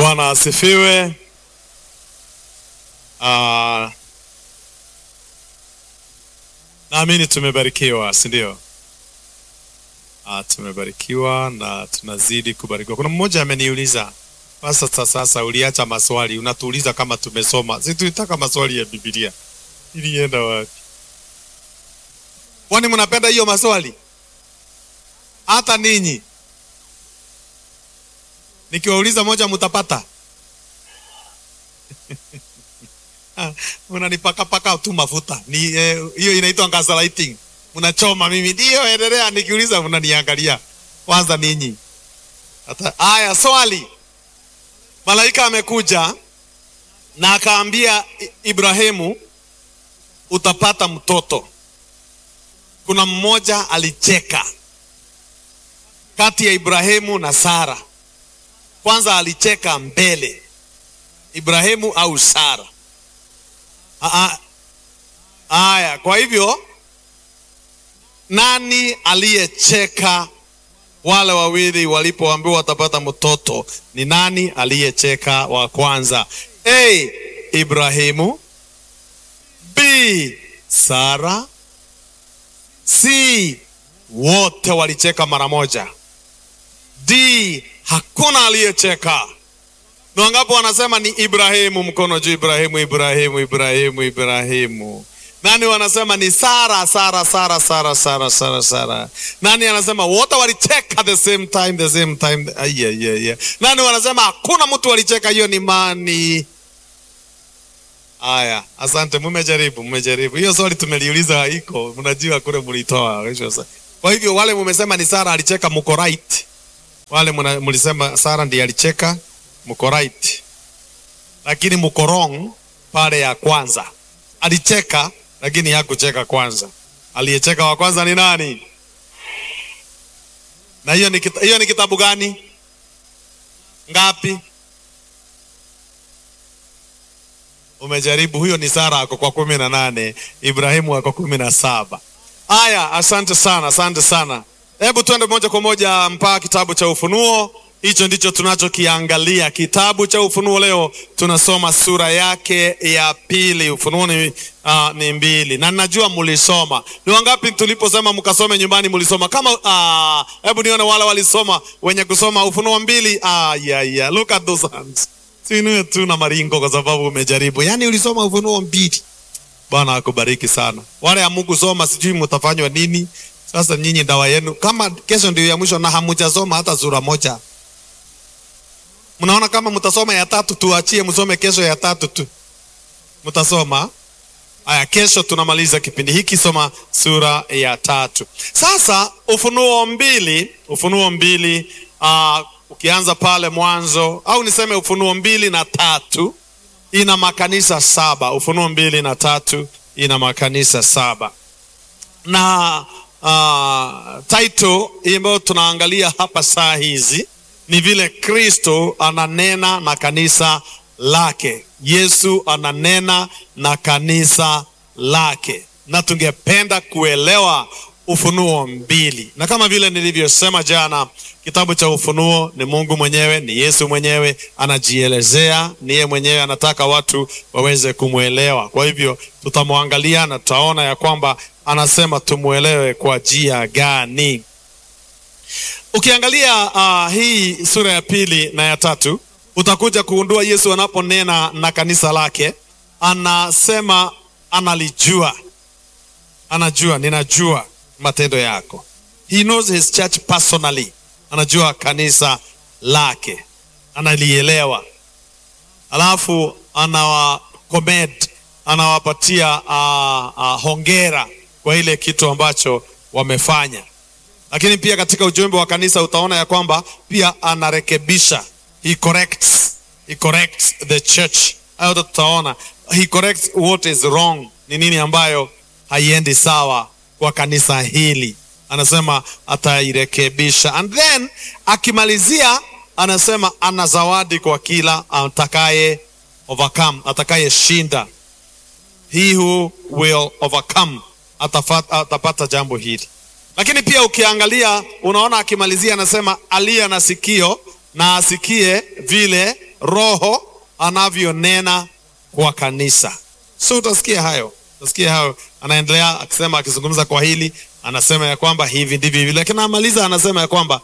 Bwana asifiwe. Ah, naamini tumebarikiwa, si ndio? Ah, tumebarikiwa na tunazidi kubarikiwa. Kuna mmoja ameniuliza sasa, sasa uliacha maswali unatuuliza kama tumesoma. Si tulitaka maswali ya Biblia, ilienda wapi? Kwani mnapenda hiyo maswali? Hata ninyi nikiwauliza moja mtapata? Mnanipakapaka tu mafuta ni hiyo, eh, inaitwa gaslighting. Mnachoma mimi, ndio endelea. Nikiuliza mnaniangalia kwanza ninyi. Hata haya, swali. Malaika amekuja na akaambia Ibrahimu, utapata mtoto. Kuna mmoja alicheka kati ya Ibrahimu na Sara. Kwanza alicheka mbele, Ibrahimu au Sara? Haya, kwa hivyo nani aliyecheka? Wale wawili walipoambiwa watapata mtoto, ni nani aliyecheka wa kwanza? A. Ibrahimu, B. Sara, C. Wote walicheka mara moja. D. Hakuna aliyecheka. Ni wangapi wanasema ni Ibrahimu? Mkono juu. Ibrahimu, Ibrahimu, Ibrahimu, Ibrahimu. Nani wanasema ni Sara, Sara, Sara, Sara, Sara, Sara, Sara. Nani anasema wote walicheka the same time, the same time? Yeah, yeah, yeah. Nani wanasema hakuna mtu walicheka? Hiyo ni mani. Aya, asante, mmejaribu, mmejaribu. Hiyo swali tumeliuliza iko, mnajua kule mlitoa. Kwa hivyo wale mmesema ni Sara alicheka, mko right. Wale mlisema Sara ndiye alicheka, mko right, lakini mko wrong pale ya kwanza. Alicheka lakini hakucheka kwanza. Aliyecheka wa kwanza ni nani? Na hiyo ni, kita, hiyo ni kitabu gani? Ngapi? Umejaribu. Huyo ni Sara ako kwa kumi na nane, Ibrahimu ako kumi na saba. Aya, asante sana, asante sana. Hebu tuende moja kwa moja mpaka kitabu cha Ufunuo. Hicho ndicho tunachokiangalia, kitabu cha Ufunuo. Leo tunasoma sura yake ya pili. Ufunuo ni, uh, ni mbili, na ninajua mlisoma. Ni wangapi tuliposema mkasome nyumbani mlisoma? Kama hebu uh, nione wale walisoma, wenye kusoma Ufunuo mbili. Ah, yeah, yeah. Look at those hands. Sinue tu na maringo kwa sababu umejaribu, yaani ulisoma Ufunuo mbili. Bwana akubariki sana. Wale hamukusoma sijui mtafanywa nini sasa. Nyinyi dawa yenu, kama kesho ndio ya mwisho na hamujasoma hata sura moja Mnaona kama mtasoma ya tatu, tuachie msome kesho ya tatu tu, mtasoma haya. Kesho tunamaliza kipindi hiki, soma sura ya tatu. Sasa Ufunuo mbili, Ufunuo mbili, uh, ukianza pale mwanzo au niseme Ufunuo mbili na tatu ina makanisa saba. Ufunuo mbili na tatu ina makanisa saba na uh, title ambayo tunaangalia hapa saa hizi ni vile Kristo ananena na kanisa lake. Yesu ananena na kanisa lake, na tungependa kuelewa Ufunuo mbili, na kama vile nilivyosema jana, kitabu cha Ufunuo ni Mungu mwenyewe, ni Yesu mwenyewe anajielezea, ni yeye mwenyewe anataka watu waweze kumwelewa. Kwa hivyo tutamwangalia na tutaona ya kwamba anasema tumwelewe kwa njia gani. Ukiangalia uh, hii sura ya pili na ya tatu utakuja kuundua Yesu anaponena na kanisa lake, anasema analijua, anajua, ninajua matendo yako. He knows his church personally, anajua kanisa lake, analielewa, alafu anawakomed, anawapatia uh, uh, hongera kwa ile kitu ambacho wamefanya lakini pia katika ujumbe wa kanisa utaona ya kwamba pia anarekebisha, he corrects, he corrects the church. Hayo tutaona, he corrects what is wrong, ni nini ambayo haiendi sawa kwa kanisa hili, anasema atairekebisha, and then akimalizia anasema ana zawadi kwa kila atakaye overcome, atakaye shinda, he who will overcome atafata, atapata jambo hili lakini pia ukiangalia unaona akimalizia anasema aliye na sikio na asikie vile Roho anavyonena kwa kanisa. So utasikia hayo, utasikia hayo. Anaendelea akisema, akizungumza kwa hili, anasema ya kwamba hivi ndivyo hivi, lakini anamaliza anasema ya kwamba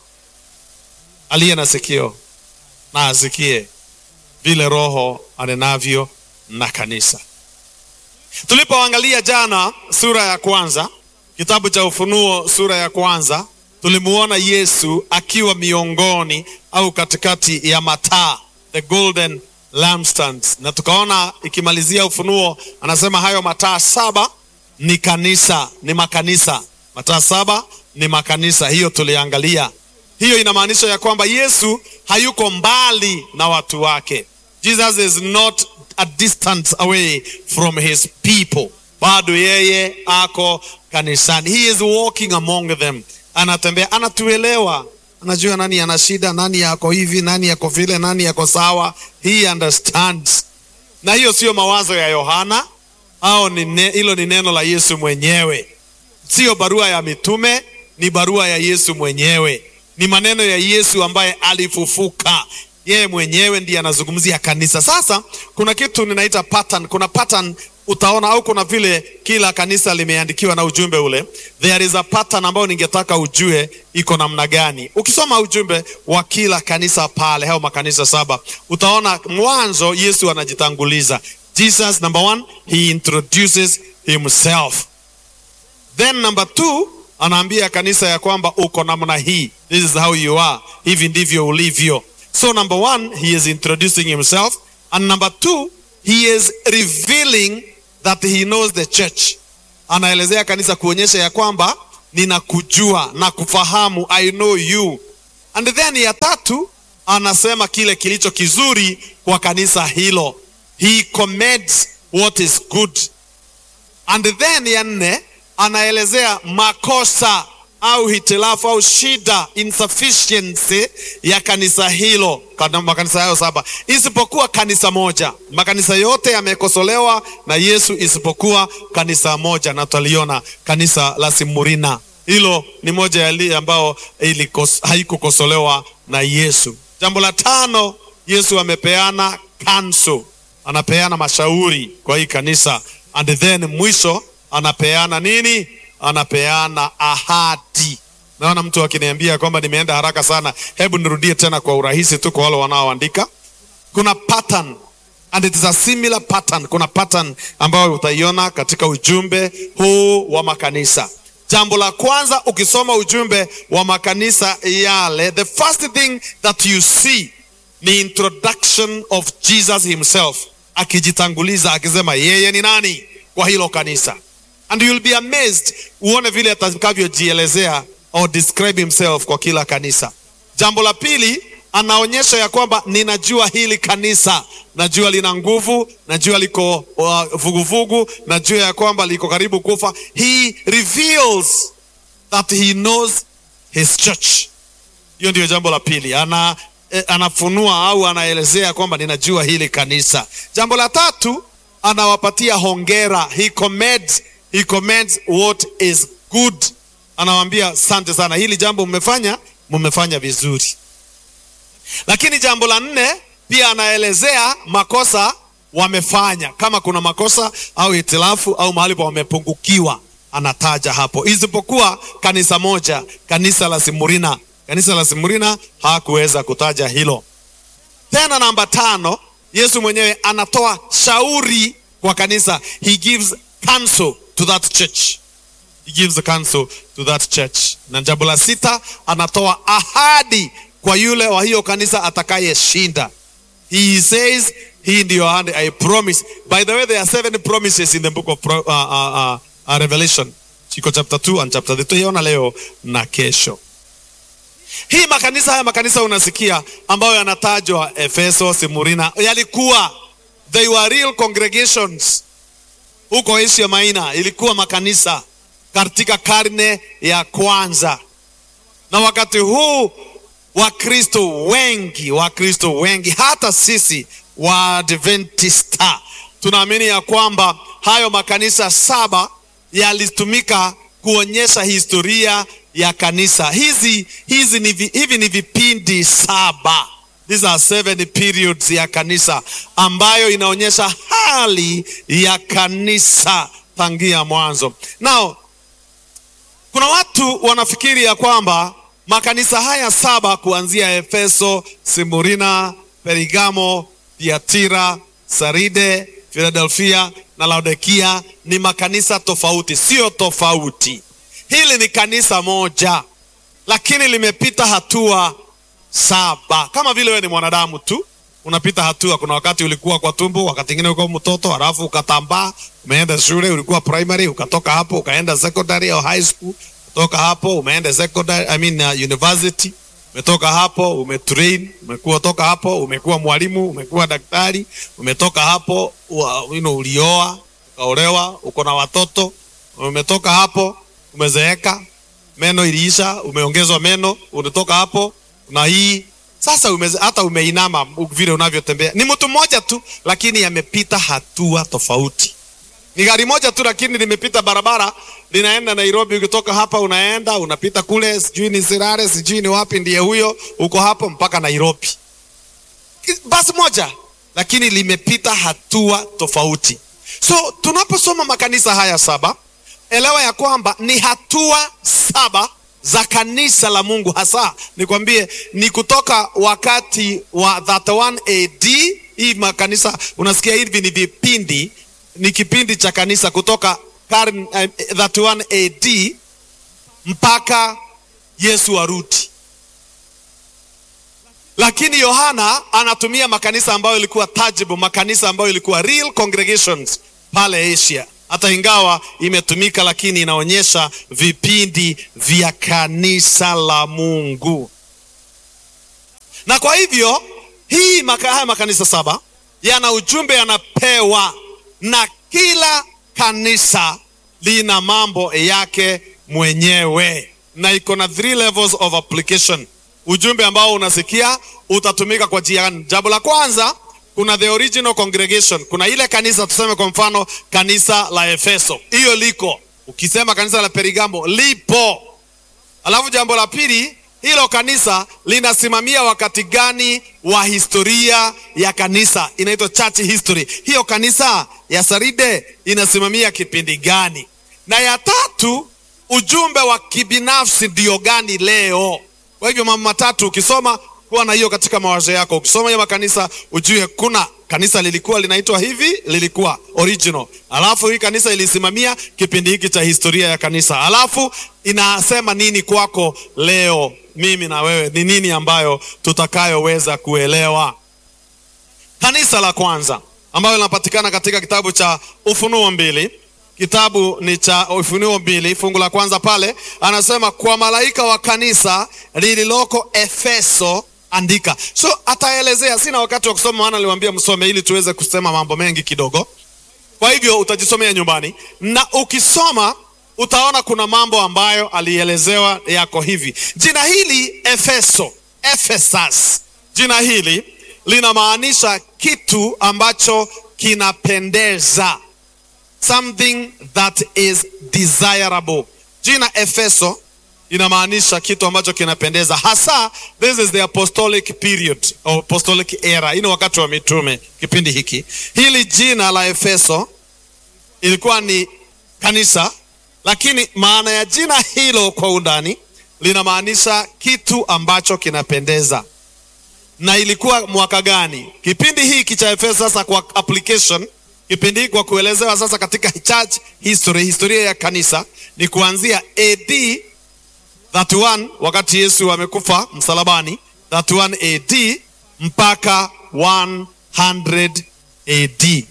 aliye na sikio na asikie vile Roho anenavyo na kanisa. Tulipoangalia jana sura ya kwanza, kitabu cha Ufunuo sura ya kwanza, tulimuona Yesu akiwa miongoni au katikati ya mataa, the golden lampstands, na tukaona ikimalizia Ufunuo anasema hayo mataa saba ni kanisa, ni makanisa. Mataa saba ni makanisa, hiyo tuliangalia. Hiyo inamaanisha ya kwamba Yesu hayuko mbali na watu wake. Jesus is not a distance away from his people. Bado yeye ako kanisani. He is walking among them. Anatembea, anatuelewa, anajua nani ana shida, nani yako hivi, nani yako vile, nani yako sawa. He understands. Na hiyo sio mawazo ya Yohana au ni hilo ni neno la Yesu mwenyewe. Sio barua ya mitume, ni barua ya Yesu mwenyewe. Ni maneno ya Yesu ambaye alifufuka yeye mwenyewe ndiye anazungumzia kanisa. Sasa kuna kitu ninaita pattern. Kuna pattern utaona, au kuna vile kila kanisa limeandikiwa na ujumbe ule. There is a pattern ambayo ningetaka ujue iko namna gani. Ukisoma ujumbe wa kila kanisa pale, au makanisa saba, utaona mwanzo Yesu anajitanguliza. Jesus number one, he introduces himself. Then number two, anaambia kanisa ya kwamba uko namna hii, this is how you are, hivi ndivyo ulivyo. So number one, he is introducing himself. And number two, he is revealing that he knows the church. Anaelezea kanisa kuonyesha ya kwamba ninakujua na kufahamu, I know you. And then ya tatu, anasema kile kilicho kizuri kwa kanisa hilo. He commends what is good. And then ya nne, anaelezea makosa au hitilafu au shida insufficiency ya kanisa hilo, makanisa hayo saba, isipokuwa kanisa moja. Makanisa yote yamekosolewa na Yesu isipokuwa kanisa moja, na tutaliona kanisa la Simurina. Hilo ni moja ya ambao haikukosolewa na Yesu. Jambo la tano, Yesu amepeana kanso, anapeana mashauri kwa hii kanisa, and then mwisho anapeana nini? anapeana ahadi. Naona mtu akiniambia kwamba nimeenda haraka sana, hebu nirudie tena kwa urahisi tu kwa wale wanaoandika. Kuna pattern and it is a similar pattern. Kuna pattern ambayo utaiona katika ujumbe huu wa makanisa. Jambo la kwanza, ukisoma ujumbe wa makanisa yale, the first thing that you see ni introduction of Jesus himself, akijitanguliza akisema yeye ni nani kwa hilo kanisa and you'll be amazed uone vile atakavyojielezea or describe himself kwa kila kanisa. Jambo la pili, anaonyesha ya kwamba ninajua hili kanisa, najua lina nguvu, najua liko vuguvugu, uh, najua ya kwamba liko karibu kufa. He reveals that he knows his church. Hiyo ndio jambo la pili, ana eh, anafunua au anaelezea kwamba ninajua hili kanisa. Jambo la tatu, anawapatia hongera, he commends He commends what is good. Anawaambia asante sana, hili jambo mmefanya, mmefanya vizuri. Lakini jambo la nne pia anaelezea makosa wamefanya, kama kuna makosa au hitilafu au mahali pa wamepungukiwa, anataja hapo, isipokuwa kanisa moja, kanisa la Simurina. Kanisa la Simurina hakuweza kutaja hilo. Tena namba tano, Yesu mwenyewe anatoa shauri kwa kanisa, he gives counsel to that church. He gives the counsel to that church. Na jambo la sita anatoa ahadi kwa yule wa hiyo kanisa atakayeshinda. He says hii ndiyo ahadi, I promise. By the way, there are seven promises in the book of Pro, uh, uh, uh, Revelation. Chiko chapter 2 and chapter 3. Tuiona leo na kesho. Hii makanisa haya makanisa unasikia ambayo yanatajwa Efeso, Simurina, yalikuwa they were real congregations huko Asia Maina ilikuwa makanisa katika karne ya kwanza, na wakati huu Wakristo wengi, Wakristo wengi, hata sisi Waadventista tunaamini ya kwamba hayo makanisa saba yalitumika kuonyesha historia ya kanisa. Hizi, hizi ni, hivi ni vipindi saba these are seven periods ya kanisa ambayo inaonyesha hali ya kanisa tangia mwanzo. Now, kuna watu wanafikiri ya kwamba makanisa haya saba kuanzia Efeso, Simurina, Perigamo, Tiatira, Saride, Philadelphia na Laodikia ni makanisa tofauti. Sio tofauti, hili ni kanisa moja, lakini limepita hatua saba. Kama vile wewe ni mwanadamu tu unapita hatua. Kuna wakati ulikuwa kwa tumbo, wakati ingine ulikuwa mtoto, halafu ukatambaa, umeenda shule, ulikuwa primary, ukatoka hapo ukaenda secondary au high school, kutoka hapo umeenda secondary, I mean uh, university umetoka hapo umetrain, umekuwa toka hapo umekuwa mwalimu, umekuwa daktari, umetoka hapo ua- you know, ulioa ukaolewa, uko na watoto, umetoka hapo umezeeka, meno iliisha, umeongezwa meno, unatoka hapo na hii sasa umeze, hata umeinama vile unavyotembea. Ni mtu mmoja tu, lakini amepita hatua tofauti. Ni gari moja tu, lakini limepita barabara linaenda Nairobi. Ukitoka hapa unaenda unapita kule, sijui ni Sirare, sijui ni wapi, ndiye huyo, uko hapo mpaka Nairobi. Basi moja, lakini limepita hatua tofauti. So tunaposoma makanisa haya saba, elewa ya kwamba ni hatua saba za kanisa la Mungu. Hasa nikwambie, ni kutoka wakati wa 31 AD. Hii makanisa unasikia hivi ni vipindi, ni kipindi cha kanisa kutoka karne eh, 31 AD mpaka Yesu arudi. Lakini Yohana anatumia makanisa ambayo ilikuwa tangible, makanisa ambayo ilikuwa real congregations pale Asia. Hata ingawa imetumika, lakini inaonyesha vipindi vya kanisa la Mungu. Na kwa hivyo hii maka, haya makanisa saba yana ujumbe yanapewa, na kila kanisa lina mambo yake mwenyewe, na iko na three levels of application. Ujumbe ambao unasikia utatumika kwa njia gani? Jambo la kwanza, kuna the original congregation, kuna ile kanisa, tuseme kwa mfano kanisa la Efeso, hiyo liko. Ukisema kanisa la Perigamo lipo. Alafu jambo la pili, hilo kanisa linasimamia wakati gani wa historia ya kanisa, inaitwa church history. Hiyo kanisa ya Saride inasimamia kipindi gani? Na ya tatu, ujumbe wa kibinafsi ndio gani leo? Kwa hivyo mambo matatu ukisoma, kuwa na hiyo katika mawazo yako. Ukisoma hiyo makanisa, ujue kuna kanisa lilikuwa linaitwa hivi, lilikuwa original, alafu hii kanisa ilisimamia kipindi hiki cha historia ya kanisa, alafu inasema nini kwako leo, mimi na wewe, ni nini ambayo tutakayoweza kuelewa. Kanisa la kwanza ambayo linapatikana katika kitabu cha Ufunuo mbili kitabu ni cha Ufunuo mbili fungu la kwanza pale anasema, kwa malaika wa kanisa lililoko Efeso andika. So ataelezea, sina wakati wa kusoma, maana niliwaambia msome ili tuweze kusema mambo mengi kidogo. Kwa hivyo utajisomea nyumbani, na ukisoma utaona kuna mambo ambayo alielezewa yako hivi. Jina hili Efeso, Ephesus, jina hili linamaanisha kitu ambacho kinapendeza something that is desirable. Jina Efeso inamaanisha kitu ambacho kinapendeza, hasa this is the apostolic period or apostolic era, ini wakati wa mitume. Kipindi hiki hili jina la Efeso ilikuwa ni kanisa, lakini maana ya jina hilo kwa undani linamaanisha kitu ambacho kinapendeza. Na ilikuwa mwaka gani kipindi hiki cha Efeso? Sasa kwa application kipindi hiki kwa kuelezewa sasa katika church history, historia ya kanisa ni kuanzia AD 31 wakati Yesu amekufa msalabani 31 AD mpaka 100 AD.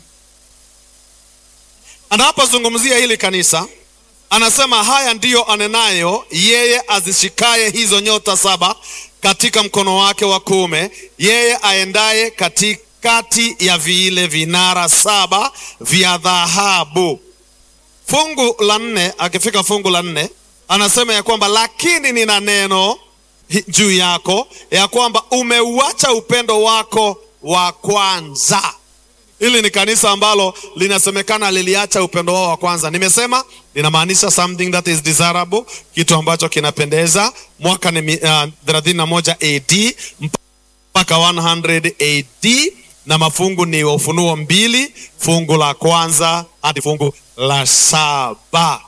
Anapozungumzia hili kanisa anasema haya ndiyo anenayo yeye azishikaye hizo nyota saba katika mkono wake wa kuume, yeye aendaye katika kati ya vile vinara saba vya dhahabu. Fungu la nne, akifika fungu la nne anasema ya kwamba lakini nina neno juu yako ya kwamba umeuacha upendo wako wa kwanza. Hili ni kanisa ambalo linasemekana liliacha upendo wao wa kwanza. Nimesema linamaanisha something that is desirable, kitu ambacho kinapendeza. Mwaka ni uh, 31 AD mpaka 100 AD na mafungu ni Ufunuo mbili fungu la kwanza hadi fungu la saba.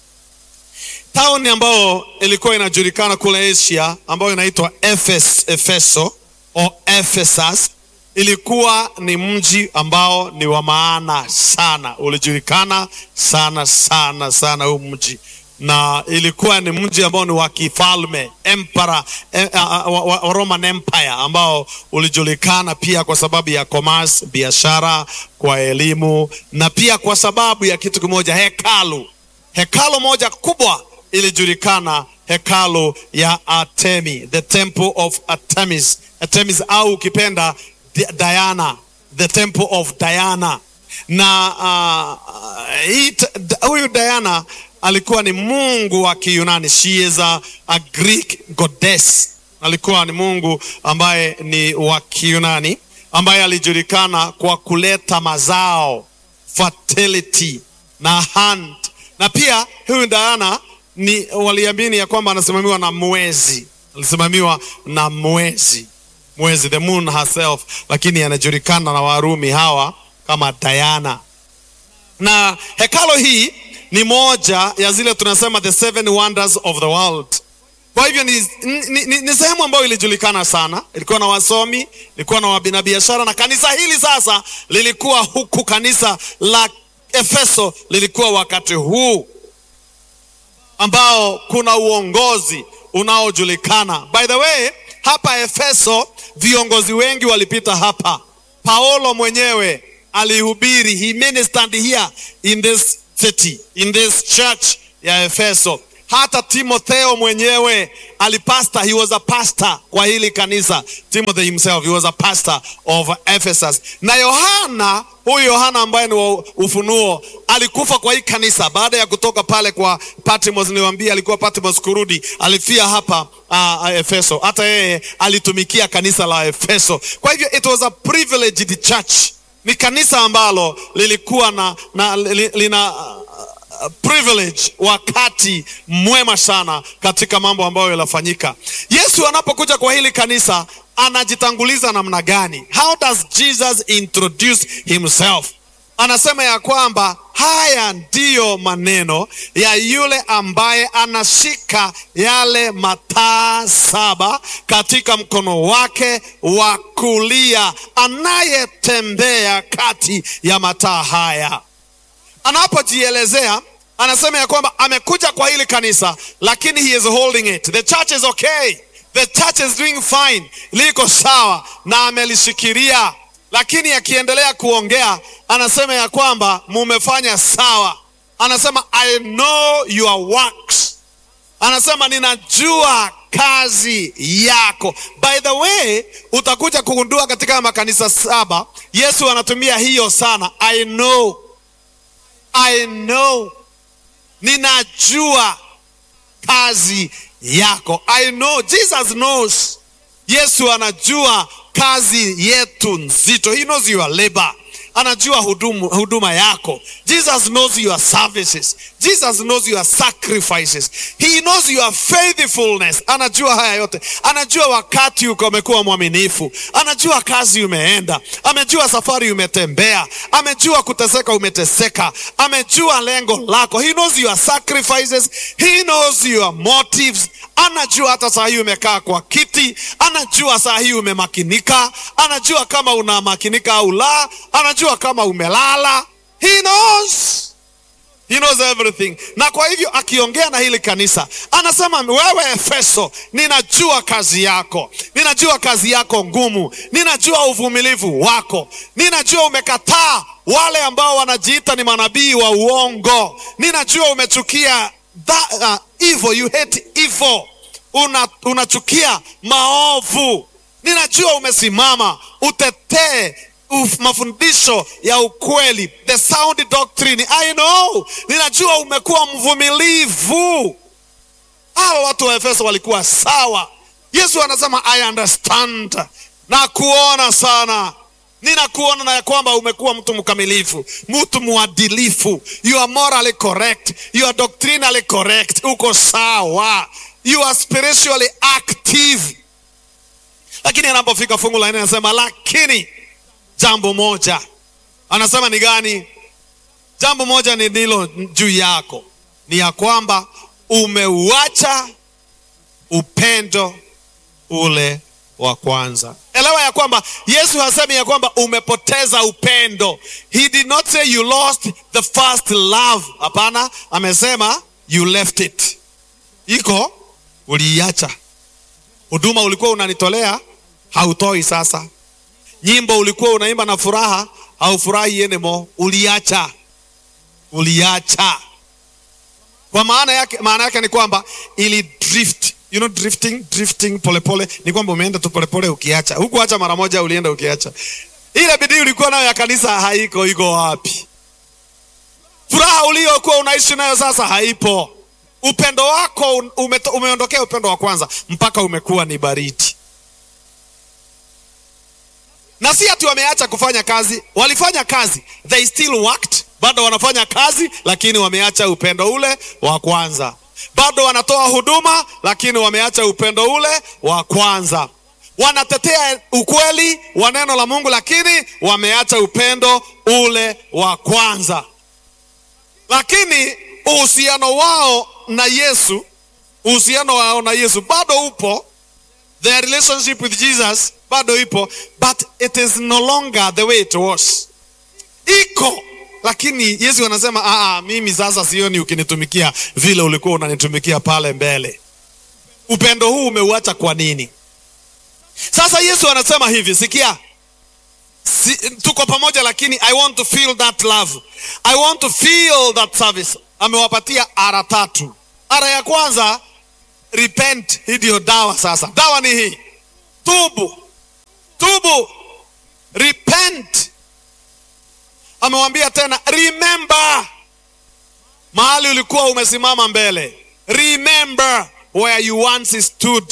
Tauni ambayo ilikuwa inajulikana kule Asia ambayo inaitwa Ephes, Efeso o Ephesus ilikuwa ni mji ambao ni wa maana sana, ulijulikana sana sana sana huu mji, na ilikuwa ni mji ambao ni wa kifalme empire, eh, uh, wa, wa, Roman Empire ambao ulijulikana pia kwa sababu ya commerce, biashara, kwa elimu na pia kwa sababu ya kitu kimoja, hekalu. Hekalu moja kubwa ilijulikana, hekalu ya Artemi, the temple of Artemis, Artemis au ukipenda Diana, the temple of Diana. Na uh, hii huyu Diana alikuwa ni mungu wa Kiyunani. She is a, a Greek goddess. Alikuwa ni mungu ambaye ni wa Kiyunani ambaye alijulikana kwa kuleta mazao, fertility na hunt. Na pia huyu Diana ni waliamini ya kwamba anasimamiwa na mwezi, alisimamiwa na mwezi mwezi the moon herself, lakini anajulikana na Warumi hawa kama Diana. Na hekalo hii ni moja ya zile tunasema the seven wonders of the world. Kwa hivyo ni, ni, ni, ni sehemu ambayo ilijulikana sana, ilikuwa na wasomi, ilikuwa na wabinabiashara, na kanisa hili sasa lilikuwa huku, kanisa la Efeso lilikuwa wakati huu ambao kuna uongozi unaojulikana. By the way, hapa Efeso viongozi wengi walipita hapa. Paulo mwenyewe alihubiri, he ministered here in this city, in this church ya Efeso. Hata Timotheo mwenyewe alipasta, he was a pastor kwa hili kanisa. Timothy himself, he was a pastor of Ephesus. Na Yohana, huyu Yohana ambaye ni wa Ufunuo, alikufa kwa hii kanisa baada ya kutoka pale kwa Patmos. Niliwaambia alikuwa Patmos kurudi, alifia hapa uh, Efeso. Hata yeye alitumikia kanisa la Efeso. Kwa hivyo it was a privileged church, ni kanisa ambalo lilikuwa na, na li, lina uh, privilege wakati mwema sana katika mambo ambayo yanafanyika. Yesu anapokuja kwa hili kanisa anajitanguliza namna gani? How does Jesus introduce himself? Anasema ya kwamba haya ndiyo maneno ya yule ambaye anashika yale mataa saba katika mkono wake wa kulia, anayetembea kati ya mataa haya anapojielezea anasema ya kwamba amekuja kwa hili kanisa lakini he is holding it. The church is okay. The church is doing fine, liko sawa na amelishikilia, lakini akiendelea kuongea anasema ya kwamba mumefanya sawa. Anasema I know your works, anasema ninajua kazi yako. By the way, utakuja kugundua katika makanisa saba Yesu anatumia hiyo sana, I know I know, ninajua kazi yako. I know, Jesus knows. Yesu anajua kazi yetu nzito. He knows your labor. Anajua hudumu, huduma yako. Jesus knows your services. Jesus knows your sacrifices. He knows your faithfulness. Anajua haya yote. Anajua wakati uko umekuwa mwaminifu. Anajua kazi umeenda. Amejua safari umetembea. Amejua kuteseka umeteseka. Amejua lengo lako. He knows your sacrifices. He knows your motives. Anajua hata saa hii umekaa kwa kiti. Anajua saa hii umemakinika. Anajua kama unamakinika au la. Anajua kama umelala. He knows. He knows everything. Na kwa hivyo akiongea na hili kanisa anasema, wewe Efeso, ninajua kazi yako, ninajua kazi yako ngumu, ninajua uvumilivu wako, ninajua umekataa wale ambao wanajiita ni manabii wa uongo, ninajua umechukia that, uh, evil, you hate evil, una unachukia maovu, ninajua umesimama utetee Uf, mafundisho ya ukweli, the sound doctrine. I know, ninajua umekuwa mvumilivu. Hawa watu wa Efeso walikuwa sawa. Yesu anasema I understand, na kuona sana ninakuona na ya kwamba umekuwa mtu mkamilifu, mtu mwadilifu, you are morally correct, you are doctrinally correct, uko sawa, you are spiritually active lakini anapofika fungu la nne anasema lakini jambo moja anasema ni gani jambo moja ni nilo juu yako ni ya kwamba umeuacha upendo ule wa kwanza elewa ya kwamba yesu hasemi ya kwamba umepoteza upendo he did not say you lost the first love hapana amesema you left it iko uliiacha huduma ulikuwa unanitolea hautoi sasa nyimbo ulikuwa unaimba na furaha haufurahi anymore uliacha uliacha kwa maana yake maana yake ni kwamba ili drift you know drifting drifting polepole ni kwamba umeenda tu polepole ukiacha hukuacha mara moja ulienda ukiacha ile bidii ulikuwa nayo ya kanisa haiko iko wapi furaha uliokuwa unaishi nayo sasa haipo upendo wako ume, umeondokea upendo wa kwanza mpaka umekuwa ni baridi na si ati wameacha kufanya kazi walifanya kazi they still worked bado wanafanya kazi lakini wameacha upendo ule wa kwanza bado wanatoa huduma lakini wameacha upendo ule wa kwanza wanatetea ukweli wa neno la mungu lakini wameacha upendo ule wa kwanza lakini uhusiano wao na yesu uhusiano wao na yesu bado upo their relationship with jesus bado ipo but it is no longer the way it was iko lakini yesu anasema Aa, mimi sasa sioni ukinitumikia vile ulikuwa unanitumikia pale mbele upendo huu umeuacha kwa nini sasa yesu anasema hivi sikia si, tuko pamoja lakini i want to feel that love i want to feel that service amewapatia ara tatu ara ya kwanza repent hii ndiyo dawa sasa dawa ni hii tubu tubu repent amewambia tena remember mahali ulikuwa umesimama mbele remember where you once stood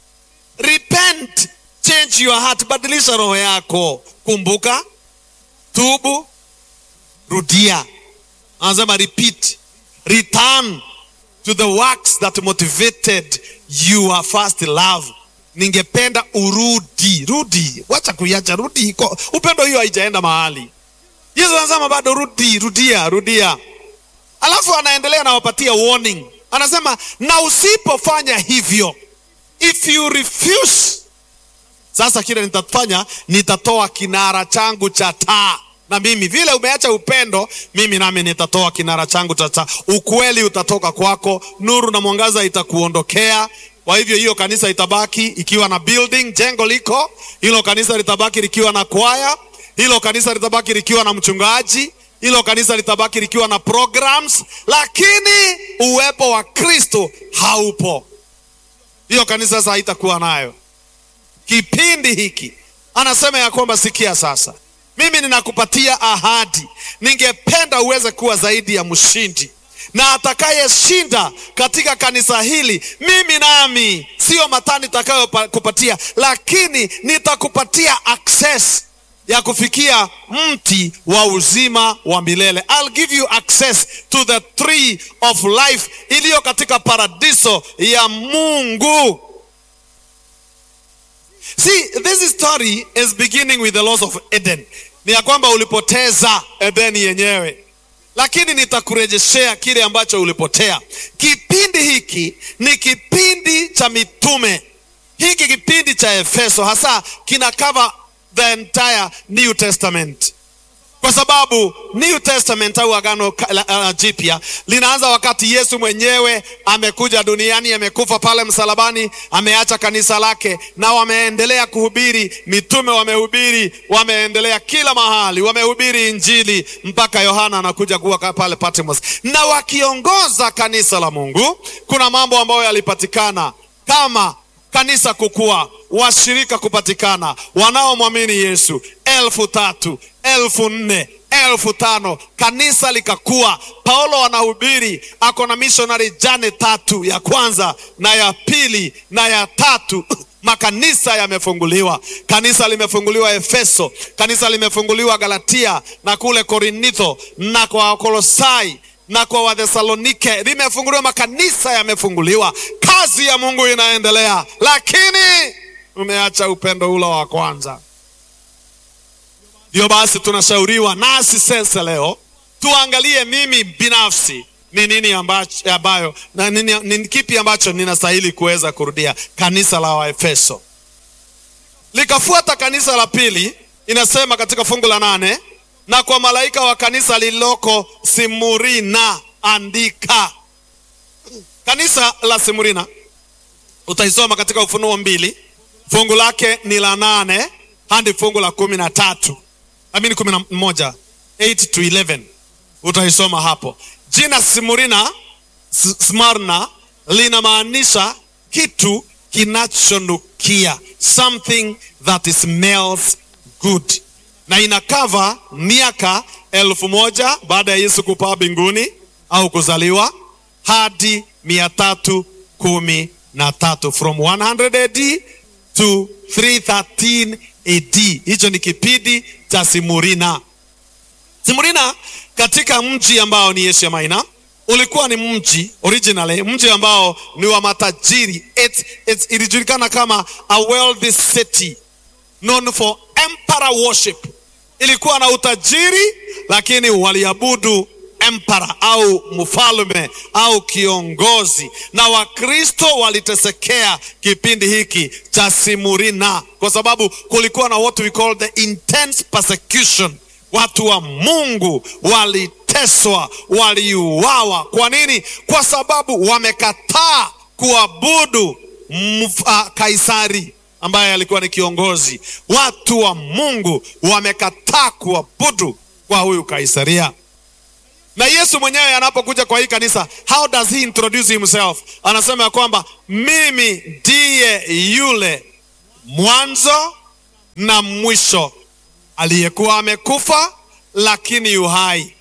repent change your heart badilisha roho yako kumbuka tubu rudia anasema repeat return to the works that motivated your first love ningependa urudi rudi wacha kuiacha rudi iko upendo hiyo haijaenda mahali yesu anasema bado rudi rudia rudia alafu anaendelea anawapatia warning anasema na usipofanya hivyo if you refuse sasa kile nitafanya nitatoa kinara changu cha taa na mimi vile umeacha upendo mimi nami nitatoa kinara changu cha taa ukweli utatoka kwako nuru na mwangaza itakuondokea kwa hivyo hiyo kanisa itabaki ikiwa na building jengo liko hilo kanisa litabaki likiwa na kwaya hilo kanisa litabaki likiwa na mchungaji hilo kanisa litabaki likiwa na programs lakini uwepo wa kristo haupo hiyo kanisa sasa haitakuwa nayo kipindi hiki anasema ya kwamba sikia sasa mimi ninakupatia ahadi ningependa uweze kuwa zaidi ya mshindi na atakayeshinda katika kanisa hili mimi nami sio mataa nitakayokupatia lakini nitakupatia access ya kufikia mti wa uzima wa milele I'll give you access to the tree of life iliyo katika paradiso ya mungu See, this story is beginning with the loss of Eden. Ni ya kwamba ulipoteza Edeni yenyewe, lakini nitakurejeshea kile ambacho ulipotea. Kipindi hiki ni kipindi cha mitume. Hiki kipindi cha Efeso hasa kina cover the entire New Testament kwa sababu New Testament au agano uh, jipya linaanza wakati Yesu mwenyewe amekuja duniani, amekufa pale msalabani, ameacha kanisa lake, na wameendelea kuhubiri. Mitume wamehubiri, wameendelea kila mahali, wamehubiri Injili mpaka Yohana anakuja kuwa pale Patmos, na wakiongoza kanisa la Mungu. Kuna mambo ambayo yalipatikana kama kanisa kukua, washirika kupatikana, wanaomwamini Yesu elfu tatu elfu nne elfu tano kanisa likakua. Paulo anahubiri, ako na missionary jane tatu, ya kwanza na ya pili na ya tatu makanisa yamefunguliwa. Kanisa limefunguliwa Efeso, kanisa limefunguliwa Galatia na kule Korintho na kwa Kolosai na kwa Wathesalonike limefunguliwa, makanisa yamefunguliwa, kazi ya Mungu inaendelea, lakini umeacha upendo ule wa kwanza. Ndio basi tunashauriwa nasi sasa leo tuangalie mimi binafsi ni nini ambacho, ambayo na nini, ni kipi ambacho ninastahili kuweza kurudia. Kanisa la Waefeso likafuata kanisa la pili, inasema katika fungu la nane, na kwa malaika wa kanisa lililoko Simurina andika. Kanisa la Simurina utaisoma katika Ufunuo mbili fungu lake ni la nane hadi fungu la kumi na tatu amini kumi na moja 8 to 11 utaisoma hapo. Jina Simurina Smarna linamaanisha kitu kinachonukia, something that smells good, na inakava miaka elfu moja baada ya Yesu kupaa mbinguni au kuzaliwa hadi mia tatu kumi na tatu from 100 AD to 313 AD. Hicho ni kipindi cha Simurina. Simurina katika mji ambao ni Asia Minor ulikuwa ni mji originally, mji ambao ni wa matajiri. It, it, ilijulikana kama a wealthy city known for emperor worship. Ilikuwa na utajiri, lakini waliabudu emperor au mfalme au kiongozi, na Wakristo walitesekea kipindi hiki cha Simurina kwa sababu kulikuwa na what we call the intense persecution. Watu wa Mungu waliteswa, waliuawa. Kwa nini? Kwa sababu wamekataa kuabudu mf, uh, Kaisari ambaye alikuwa ni kiongozi. Watu wa Mungu wamekataa kuabudu kwa huyu Kaisaria na Yesu mwenyewe anapokuja kwa hii kanisa, how does he introduce himself? Anasema ya kwamba mimi ndiye yule mwanzo na mwisho, aliyekuwa amekufa lakini yu hai.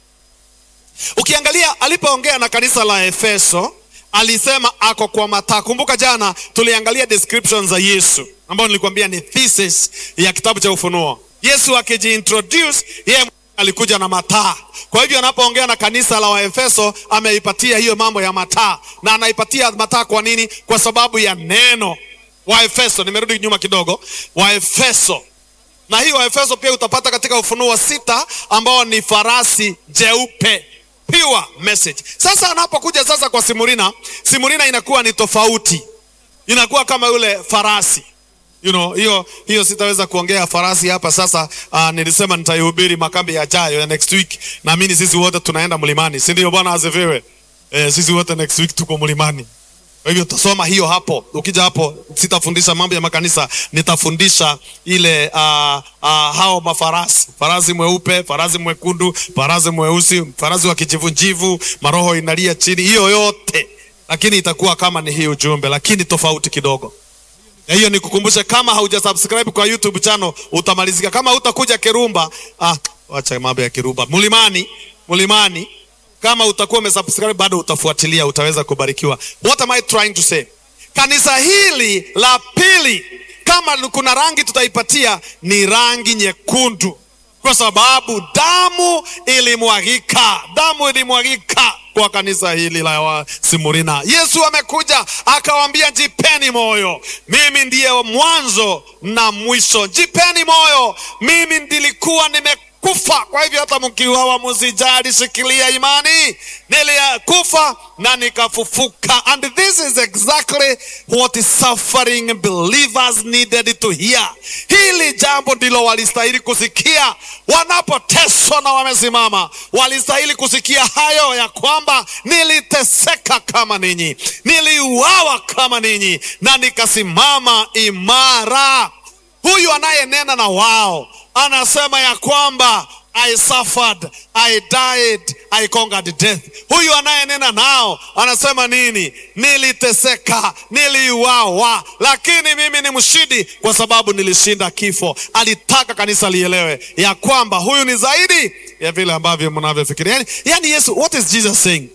Ukiangalia alipoongea na kanisa la Efeso, alisema ako kwa mataa. Kumbuka jana tuliangalia descriptions za Yesu ambayo nilikwambia ni thesis ya kitabu cha Ufunuo. Yesu akijiintroduce yeye alikuja na mataa. Kwa hivyo anapoongea na kanisa la Waefeso ameipatia hiyo mambo ya mataa, na anaipatia mataa kwa nini? Kwa sababu ya neno Waefeso. Nimerudi nyuma kidogo, Waefeso na hii Waefeso pia utapata katika Ufunuo wa sita ambao ni farasi jeupe, pure message. Sasa anapokuja sasa kwa Simurina, Simurina inakuwa ni tofauti, inakuwa kama yule farasi You know, hiyo hiyo sitaweza kuongea farasi hapa sasa. Uh, nilisema nitaihubiri makambi yajayo ya next week. Naamini sisi wote tunaenda mlimani, si ndio? Bwana asifiwe. Eh, sisi wote next week tuko mlimani. Kwa hivyo tutasoma hiyo hapo. Ukija hapo, sitafundisha mambo ya makanisa, nitafundisha ile uh, uh, hao mafarasi, farasi mweupe, farasi mwekundu, farasi mweusi, farasi wa kijivunjivu, maroho inalia chini, hiyo yote, lakini itakuwa kama ni hii ujumbe, lakini tofauti kidogo na hiyo nikukumbushe, kama hauja subscribe kwa YouTube channel utamalizika. Kama utakuja Kirumba, ah, wacha mambo ya Kirumba, mlimani, mlimani, kama utakuwa umesubscribe bado utafuatilia, utaweza kubarikiwa. What am I trying to say? Kanisa hili la pili, kama kuna rangi tutaipatia, ni rangi nyekundu, kwa sababu damu ilimwagika, damu ilimwagika kwa kanisa hili la Simurina. Yesu amekuja akawaambia, jipeni moyo, mimi ndiye mwanzo na mwisho. Jipeni moyo, mimi ndilikuwa nimekufa. Kwa hivyo hata mkiuawa msijali, shikilia imani, nilikufa na nikafufuka. And this is exactly what is suffering believers needed to hear. Hili jambo ndilo walistahili kusikia wanapoteswa na wamesimama, walistahili kusikia hayo ya kwamba niliteseka kama ninyi, niliuawa kama ninyi, na nikasimama imara. Huyu anayenena na wao anasema ya kwamba I suffered, I died, I conquered death. Huyu anayenena nao anasema nini? Niliteseka, niliuawa, lakini mimi ni mshindi kwa sababu nilishinda kifo. Alitaka kanisa lielewe ya kwamba huyu ni zaidi ya vile ambavyo mnavyofikiria. Yani, yani Yesu, what is Jesus saying?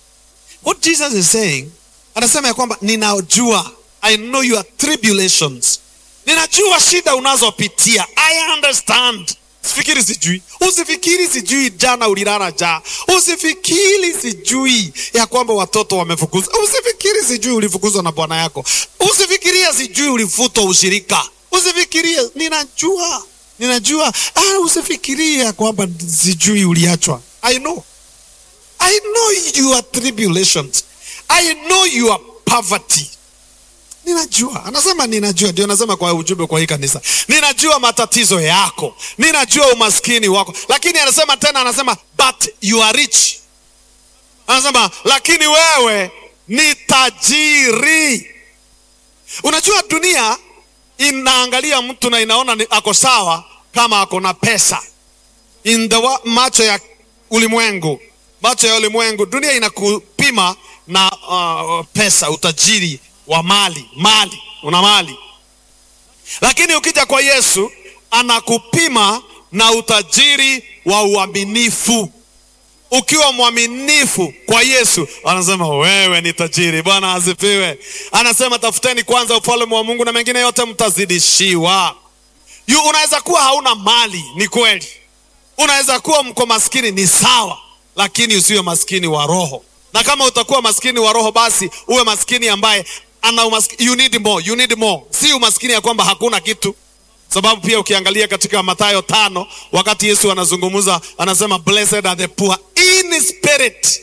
What Jesus is saying, anasema ya kwamba ninajua, I know your tribulations, ninajua shida unazopitia, I understand usifikiri sijui, usifikiri sijui jana ulilala njaa, usifikiri sijui ya kwamba watoto wamefukuzwa, usifikiri sijui ulifukuzwa na bwana yako, usifikirie sijui ulifutwa ushirika, usifikirie, ninajua, ninajua. Ah, usifikirie ya kwamba sijui uliachwa. I know, I know your tribulations, I know your poverty ninajua anasema ninajua ndio anasema kwa ujumbe kwa hii kanisa ninajua matatizo yako ninajua umaskini wako lakini anasema tena anasema but you are rich anasema lakini wewe ni tajiri unajua dunia inaangalia mtu na inaona ni, ako sawa kama ako na pesa in the wa, macho ya ulimwengu macho ya ulimwengu dunia inakupima na uh, pesa utajiri wa mali mali una mali lakini ukija kwa yesu anakupima na utajiri wa uaminifu ukiwa mwaminifu kwa yesu anasema wewe ni tajiri bwana asifiwe anasema tafuteni kwanza ufalme wa mungu na mengine yote mtazidishiwa Yu, unaweza kuwa hauna mali ni kweli unaweza kuwa mko maskini ni sawa lakini usiwe maskini wa roho na kama utakuwa maskini wa roho basi uwe maskini ambaye ana umaskini, you need more, you need more. Si umaskini ya kwamba hakuna kitu, sababu pia ukiangalia katika Mathayo tano wakati Yesu anazungumza anasema blessed are the poor in spirit.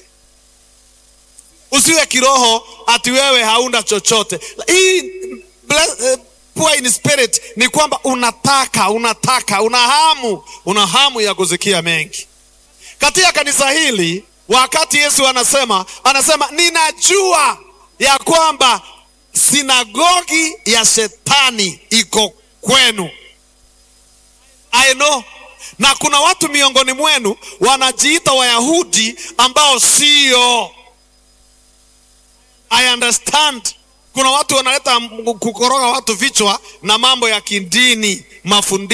Usiwe kiroho ati wewe hauna chochote. Hii bless, uh, poor in spirit ni kwamba unataka unataka una hamu una hamu ya kusikia mengi katika kanisa hili. Wakati Yesu anasema anasema ninajua ya kwamba sinagogi ya shetani iko kwenu. I know. Na kuna watu miongoni mwenu wanajiita Wayahudi ambao sio. I understand. Kuna watu wanaleta kukoroga watu vichwa na mambo ya kidini, mafundisho